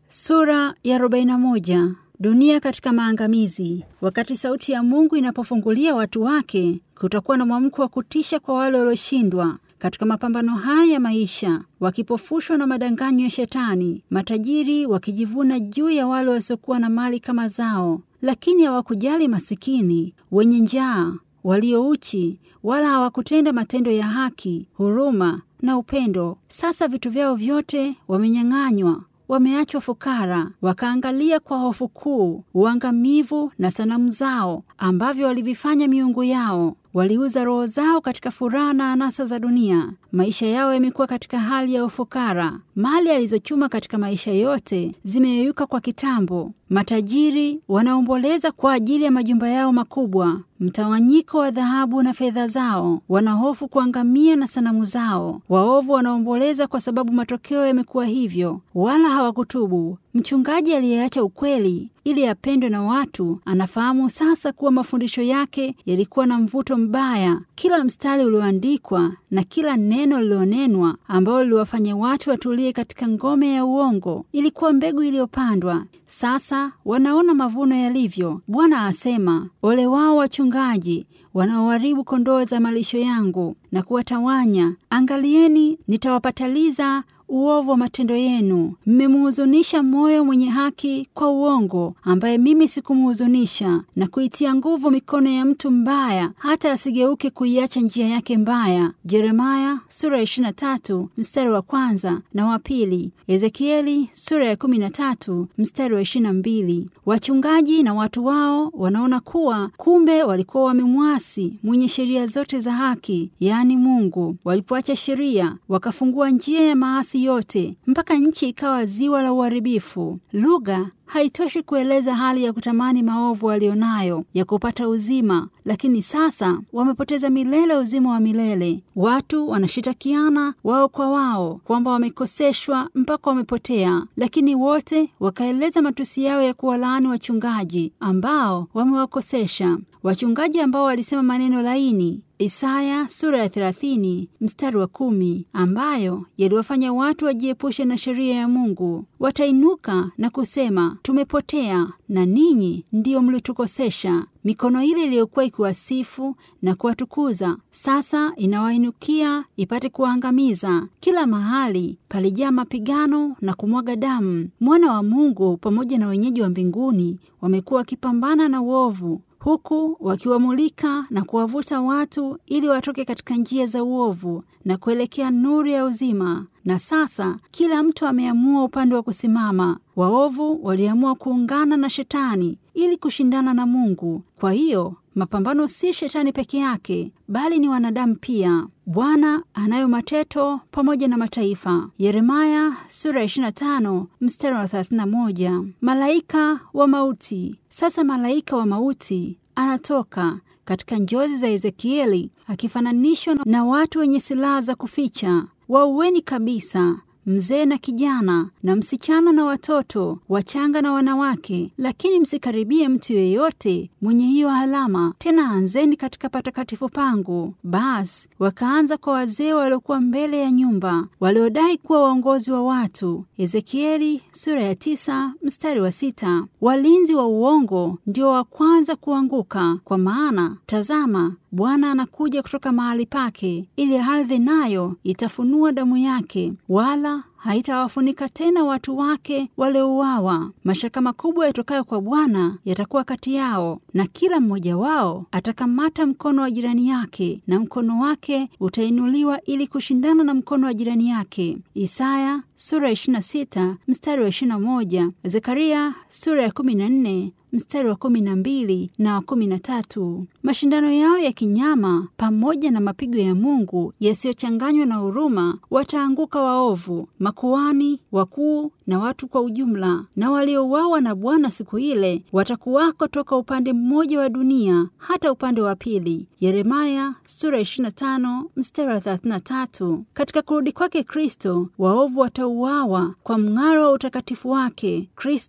Sura ya 41. Dunia katika maangamizi. Wakati sauti ya Mungu inapofungulia watu wake, kutakuwa na mwamko wa kutisha kwa wale walioshindwa katika mapambano haya ya maisha, wakipofushwa na madanganyo ya Shetani, matajiri wakijivuna juu ya wale wasiokuwa na mali kama zao, lakini hawakujali masikini, wenye njaa, waliouchi, wala hawakutenda matendo ya haki, huruma na upendo. Sasa vitu vyao vyote wamenyang'anywa wameachwa fukara, wakaangalia kwa hofu kuu uangamivu na sanamu zao ambavyo walivifanya miungu yao. Waliuza roho zao katika furaha na anasa za dunia. Maisha yao yamekuwa katika hali ya ufukara. Mali alizochuma katika maisha yote zimeyeyuka kwa kitambo. Matajiri wanaomboleza kwa ajili ya majumba yao makubwa, mtawanyiko wa dhahabu na fedha zao. Wanahofu kuangamia na sanamu zao. Waovu wanaomboleza kwa sababu matokeo yamekuwa hivyo, wala hawakutubu. Mchungaji aliyeacha ukweli ili apendwe na watu anafahamu sasa kuwa mafundisho yake yalikuwa na mvuto mbaya. Kila mstari ulioandikwa na kila neno lililonenwa ambalo liliwafanya watu watulie katika ngome ya uongo ilikuwa mbegu iliyopandwa. Sasa wanaona mavuno yalivyo. Bwana asema, ole wao wachungaji wanaoharibu kondoo za malisho yangu na kuwatawanya. Angalieni, nitawapataliza uovu wa matendo yenu. Mmemuhuzunisha moyo mwenye haki kwa uongo, ambaye mimi sikumuhuzunisha, na kuitia nguvu mikono ya mtu mbaya, hata asigeuke kuiacha njia yake mbaya. Yeremaya sura ya 23 mstari wa kwanza na wa pili. Ezekieli sura ya 13 mstari wa 22. Wachungaji na watu wao wanaona kuwa kumbe walikuwa wamemwasi mwenye sheria zote za haki, yaani Mungu. Walipoacha sheria, wakafungua njia ya maasi yote mpaka nchi ikawa ziwa la uharibifu. Lugha haitoshi kueleza hali ya kutamani maovu walionayo ya kupata uzima, lakini sasa wamepoteza milele uzima wa milele. Watu wanashitakiana wao kwa wao kwamba wamekoseshwa mpaka wamepotea, lakini wote wakaeleza matusi yao ya kuwalaani wachungaji ambao wamewakosesha, wachungaji ambao walisema maneno laini Isaya sura ya 30 mstari wa kumi, ambayo yaliwafanya watu wajiepushe na sheria ya Mungu. Watainuka na kusema, tumepotea na ninyi ndiyo mlitukosesha. Mikono ile iliyokuwa ikiwasifu na kuwatukuza sasa inawainukia ipate kuwaangamiza. Kila mahali palijaa mapigano na kumwaga damu. Mwana wa Mungu pamoja na wenyeji wa mbinguni wamekuwa wakipambana na uovu huku wakiwamulika na kuwavuta watu ili watoke katika njia za uovu na kuelekea nuru ya uzima. Na sasa kila mtu ameamua upande wa kusimama. Waovu waliamua kuungana na Shetani ili kushindana na Mungu. Kwa hiyo mapambano si Shetani peke yake, bali ni wanadamu pia. Bwana anayo mateto pamoja na mataifa. Yeremaya sura ya 25 mstari wa 31. Malaika wa mauti. Sasa malaika wa mauti anatoka katika njozi za Ezekieli akifananishwa na watu wenye silaha za kuficha. Waueni kabisa mzee na kijana na msichana na watoto wachanga na wanawake, lakini msikaribie mtu yeyote mwenye hiyo alama. Tena anzeni katika patakatifu pangu. Basi wakaanza kwa wazee waliokuwa mbele ya nyumba, waliodai kuwa waongozi wa watu. Ezekieli sura ya tisa mstari wa sita. Walinzi wa uongo ndio wa kwanza kuanguka, kwa maana tazama, Bwana anakuja kutoka mahali pake, ili ardhi nayo itafunua damu yake, wala haitawafunika tena watu wake waliouawa. Mashaka makubwa yatokayo kwa Bwana yatakuwa kati yao, na kila mmoja wao atakamata mkono wa jirani yake, na mkono wake utainuliwa ili kushindana na mkono wa jirani yake. Isaya sura ya 26 mstari wa 21, Zekaria sura ya 14 mstari wa kumi na mbili na wa kumi na tatu. Mashindano yao ya kinyama pamoja na mapigo ya Mungu yasiyochanganywa na huruma, wataanguka waovu, makuani wakuu na watu kwa ujumla, na waliouawa na Bwana siku ile watakuwako toka upande mmoja wa dunia hata upande wa pili. Yeremaya sura 25 mstari wa 33. Katika kurudi kwake Kristo, waovu watauawa kwa mng'aro wa utakatifu wake. Kristo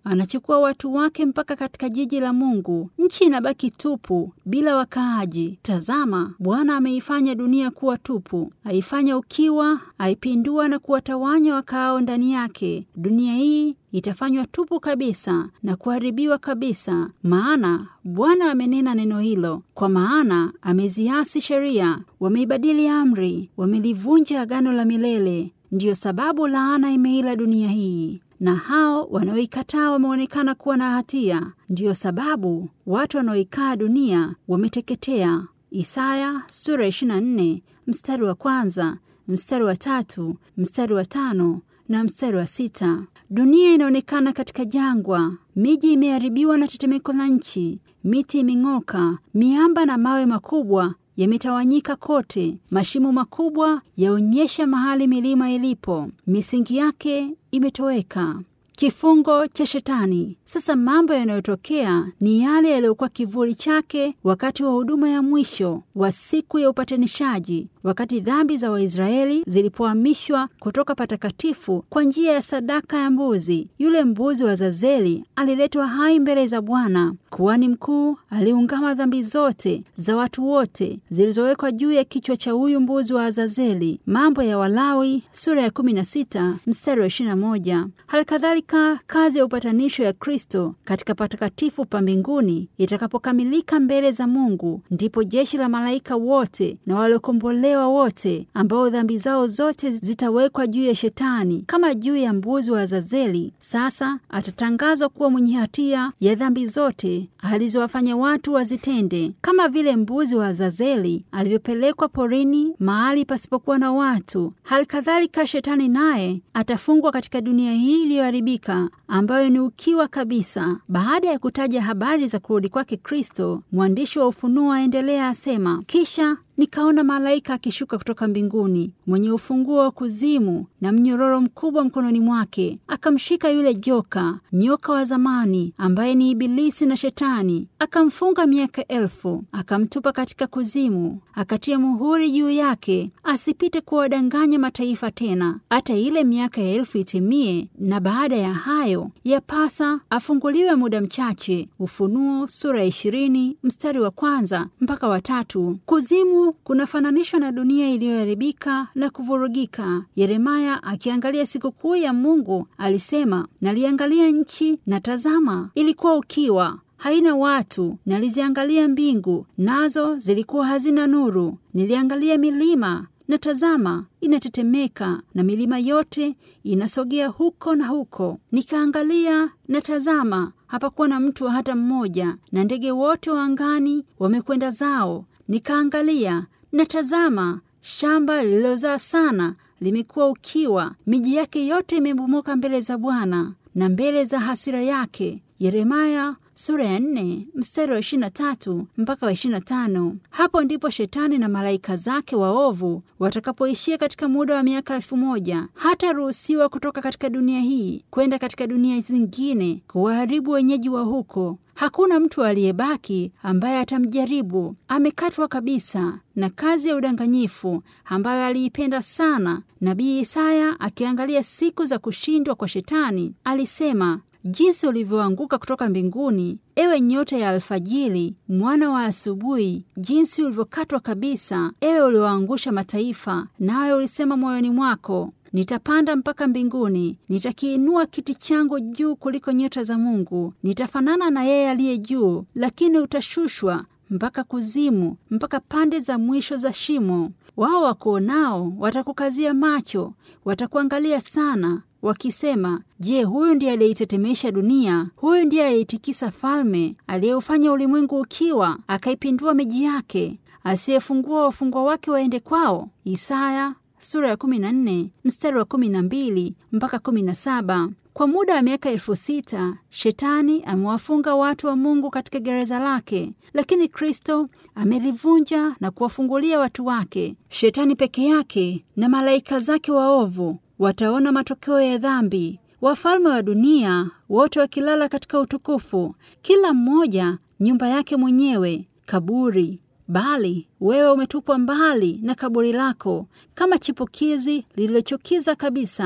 anachukua watu wake mpaka katika jiji la Mungu. Nchi inabaki tupu bila wakaaji. Tazama, Bwana ameifanya dunia kuwa tupu, aifanya ukiwa, aipindua na kuwatawanya wakaao ndani yake. Dunia hii itafanywa tupu kabisa na kuharibiwa kabisa, maana Bwana amenena neno hilo. Kwa maana ameziasi sheria, wameibadili amri, wamelivunja agano la milele. Ndiyo sababu laana imeila dunia hii, na hao wanaoikataa wameonekana kuwa na hatia. Ndiyo sababu watu wanaoikaa dunia wameteketea. Isaya sura 24 mstari wa kwanza, mstari wa tatu, mstari wa tano na mstari wa sita. Dunia inaonekana katika jangwa, miji imeharibiwa na tetemeko la nchi, miti imeng'oka, miamba na mawe makubwa yametawanyika kote. Mashimo makubwa yaonyesha mahali milima ilipo, misingi yake imetoweka. Kifungo cha Shetani. Sasa mambo yanayotokea ni yale yaliyokuwa kivuli chake wakati wa huduma ya mwisho wa siku ya upatanishaji, wakati dhambi za Waisraeli zilipohamishwa kutoka patakatifu kwa njia ya sadaka ya mbuzi. Yule mbuzi wa Zazeli aliletwa hai mbele za Bwana. Kuhani mkuu aliungama dhambi zote za watu wote zilizowekwa juu ya kichwa cha huyu mbuzi wa Azazeli. Mambo ya Walawi sura ya 16 mstari wa 21. Halikadhalika kazi ya upatanisho ya Kristo katika patakatifu pa mbinguni itakapokamilika mbele za Mungu, ndipo jeshi la malaika wote na waliokombolewa wote ambao dhambi zao zote zitawekwa juu ya Shetani kama juu ya mbuzi wa Azazeli. Sasa atatangazwa kuwa mwenye hatia ya dhambi zote alizowafanya watu wazitende, kama vile mbuzi wa Azazeli alivyopelekwa porini mahali pasipokuwa na watu. Hali kadhalika Shetani naye atafungwa katika dunia hii iliyoharibika ambayo ni ukiwa kabisa. Baada ya kutaja habari za kurudi kwake Kristo, mwandishi wa Ufunuo aendelea asema, kisha nikaona malaika akishuka kutoka mbinguni mwenye ufunguo wa kuzimu na mnyororo mkubwa mkononi mwake. Akamshika yule joka, nyoka wa zamani, ambaye ni Ibilisi na Shetani, akamfunga miaka elfu, akamtupa katika kuzimu, akatia muhuri juu yake, asipite kuwadanganya mataifa tena, hata ile miaka ya elfu itimie. Na baada ya hayo yapasa afunguliwe muda mchache. Ufunuo sura ya ishirini mstari wa kwanza mpaka watatu. Kuzimu kunafananishwa na dunia iliyoharibika na kuvurugika. Yeremaya akiangalia sikukuu ya Mungu alisema, naliangalia nchi na tazama, ilikuwa ukiwa haina watu. Naliziangalia mbingu, nazo zilikuwa hazina nuru. Niliangalia milima na tazama, inatetemeka, na milima yote inasogea huko na huko. Nikaangalia na tazama, hapakuwa na mtu hata mmoja, na ndege wote wa angani wamekwenda zao. Nikaangalia na tazama, shamba lililozaa sana limekuwa ukiwa, miji yake yote imebomoka mbele za Bwana na mbele za hasira yake. Yeremaya sura ya nne mstari wa ishirini na tatu mpaka wa ishirini na tano. Hapo ndipo shetani na malaika zake waovu watakapoishia katika muda wa miaka elfu moja. Hata ruhusiwa kutoka katika dunia hii kwenda katika dunia zingine kuwaharibu wenyeji wa huko. Hakuna mtu aliyebaki ambaye atamjaribu. Amekatwa kabisa na kazi ya udanganyifu ambayo aliipenda sana. Nabii Isaya akiangalia siku za kushindwa kwa shetani alisema jinsi ulivyoanguka kutoka mbinguni, ewe nyota ya alfajiri, mwana wa asubuhi! Jinsi ulivyokatwa kabisa, ewe ulioangusha mataifa! Nawe ulisema moyoni mwako, nitapanda mpaka mbinguni, nitakiinua kiti changu juu kuliko nyota za Mungu, nitafanana na yeye aliye juu. Lakini utashushwa mpaka kuzimu, mpaka pande za mwisho za shimo. Wao wakuonao watakukazia macho, watakuangalia sana wakisema, Je, huyu ndiye aliyeitetemesha dunia? Huyu ndiye aliyeitikisa falme, aliyeufanya ulimwengu ukiwa, akaipindua miji yake, asiyefungua wafungwa wake waende kwao? Isaya sura ya 14 mstari wa 12 mpaka 17. Kwa muda wa miaka elfu sita shetani amewafunga watu wa Mungu katika gereza lake, lakini Kristo amelivunja na kuwafungulia watu wake. Shetani peke yake na malaika zake waovu wataona matokeo ya dhambi. Wafalme wa dunia wote wakilala katika utukufu, kila mmoja nyumba yake mwenyewe, kaburi. Bali wewe umetupwa mbali na kaburi lako kama chipukizi lililochukiza kabisa.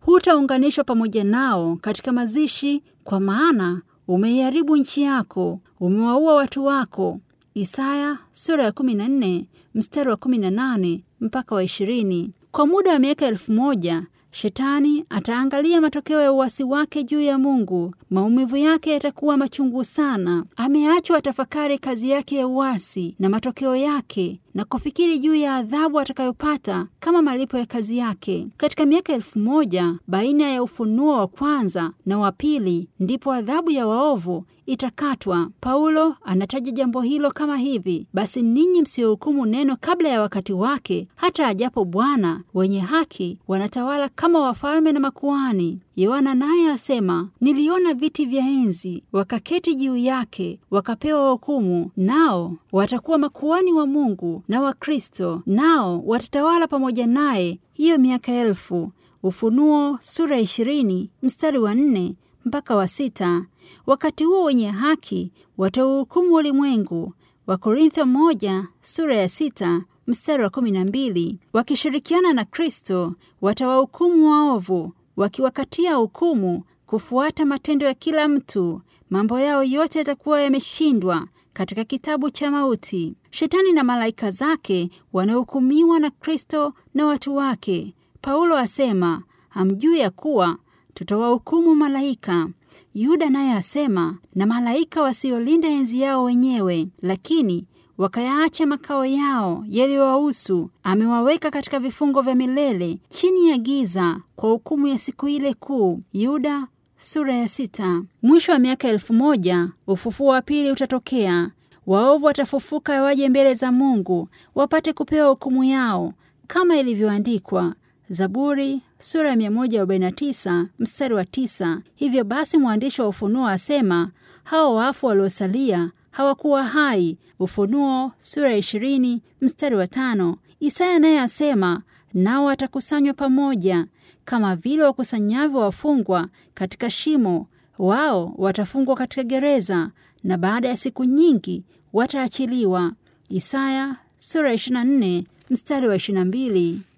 hutaunganishwa pamoja nao katika mazishi, kwa maana umeiharibu nchi yako, umewaua watu wako. Isaya sura ya 14 mstari wa 18 mpaka wa 20. Kwa muda wa miaka elfu moja Shetani ataangalia matokeo ya uasi wake juu ya Mungu. Maumivu yake yatakuwa machungu sana. Ameachwa atafakari kazi yake ya uasi na matokeo yake na kufikiri juu ya adhabu atakayopata kama malipo ya kazi yake. Katika miaka elfu moja baina ya ufunuo wa kwanza na wa pili, ndipo adhabu ya waovu itakatwa. Paulo anataja jambo hilo kama hivi: basi ninyi msiohukumu neno kabla ya wakati wake, hata ajapo Bwana. Wenye haki wanatawala kama wafalme na makuhani. Yohana naye asema, niliona viti vya enzi, wakaketi juu yake, wakapewa hukumu, nao watakuwa makuhani wa Mungu na wa Kristo, nao watatawala pamoja naye hiyo miaka elfu. Ufunuo sura ishirini mstari wa nne mpaka wa sita. Wakati huo wenye haki watauhukumu ulimwengu. Wakorintho moja sura ya sita mstari wa kumi na mbili. Wakishirikiana na Kristo watawahukumu waovu, wakiwakatia hukumu kufuata matendo ya kila mtu. Mambo yao yote yatakuwa yameshindwa katika kitabu cha mauti. Shetani na malaika zake wanahukumiwa na Kristo na watu wake. Paulo asema, hamjui ya kuwa tutawahukumu malaika. Yuda naye asema, na malaika wasiolinda enzi yao wenyewe, lakini wakayaacha makao yao yaliyowahusu, amewaweka katika vifungo vya milele chini ya giza kwa hukumu ya siku ile kuu. Yuda sura ya sita. Mwisho wa miaka elfu moja ufufuo wa pili utatokea. Waovu watafufuka waje mbele za Mungu wapate kupewa hukumu yao kama ilivyoandikwa Zaburi sura ya 149 mstari wa tisa. Hivyo basi mwandishi wa Ufunuo asema hao wafu waliosalia hawakuwa hai. Ufunuo sura ya 20 mstari wa tano. Isaya naye asema nao watakusanywa pamoja kama vile wakusanyavyo wafungwa katika shimo, wao watafungwa katika gereza, na baada ya siku nyingi wataachiliwa. Isaya sura ya 24 mstari wa 22.